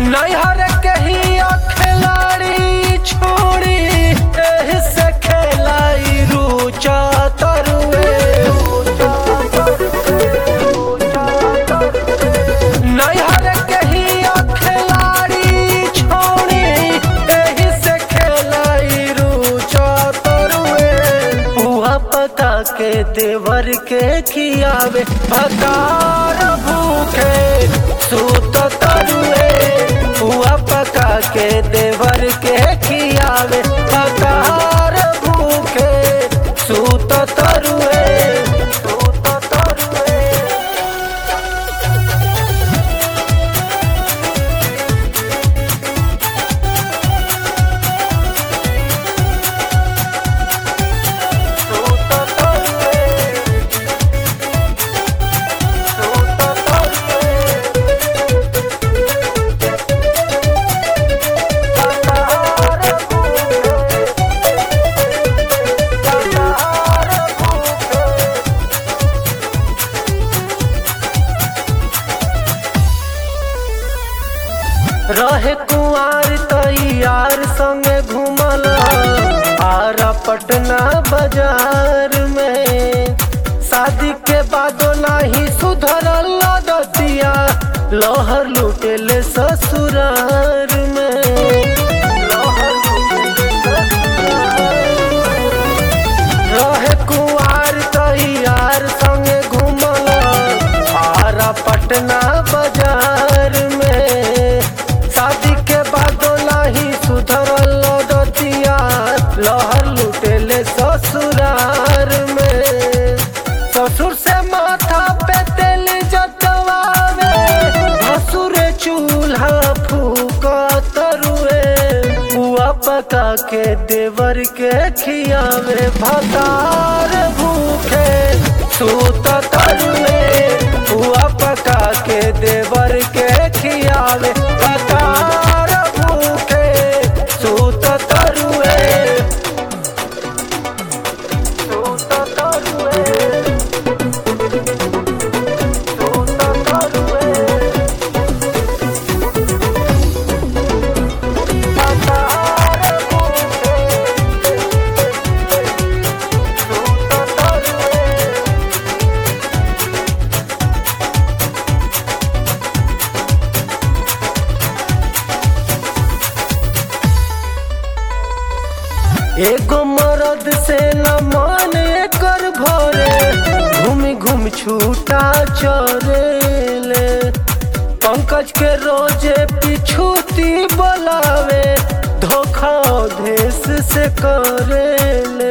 नैहर के ही खिलाड़ी छोड़ी एही से खेलाई रुचा तरुए नैहर के ही खिलाड़ी छोड़ी एही से खेलाई रुचा तरुए पुआ पका के देवर के खियावे भतार भूखे सूत तरुए पुआ पका के देवर के खियावे भतार भूखे सूत तरुए सूत तरुए रहे कुआर तैयार संगे घूमल आरा पटना बाजार में शादी के बादो नाही सुधरल दतिया लोहर लुटेले ससुरार में लोहर लुटेले रहे कुआर तैयार संगे घूमल आरा पटना बाजार में शादी के बाद नाही सुधरल दतिया लहर लुटेले ससुरार में ससुर से माथा पे तेल जतवावे भसुर चूल्हा फूका तरुए बुआ पका के देवर के खियावे भतार भूखे सूत तरुए बुआ पका के देवर के खियावे भतार भूखे सूत तरुए सूत तरुए सूत तरुए एगो मरद से न मन कर भरे घूम घूम छूटा चरेले पंकज के रोजे पिछूती बोलावे धोखा देश से करेले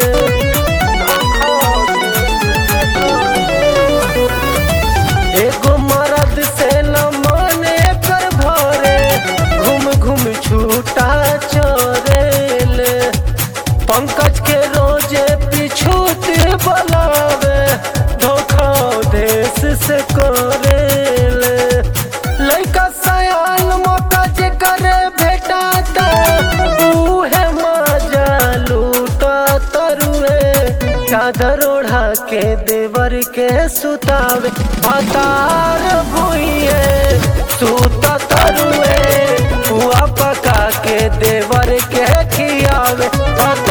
एगो मरद से न मन कर भरे घूम घूम छूटा चरेले पंकज के रोजे पिछूत बोलावे धोखा देश से करेले लइका सयान मौका जे करे भेटाता उहे मजा लूटा तरुए चादर ओढ़ा के देवर के सुतावे भतार भुइए सूता तरुए हुआ पका के देवर के खियावे भतार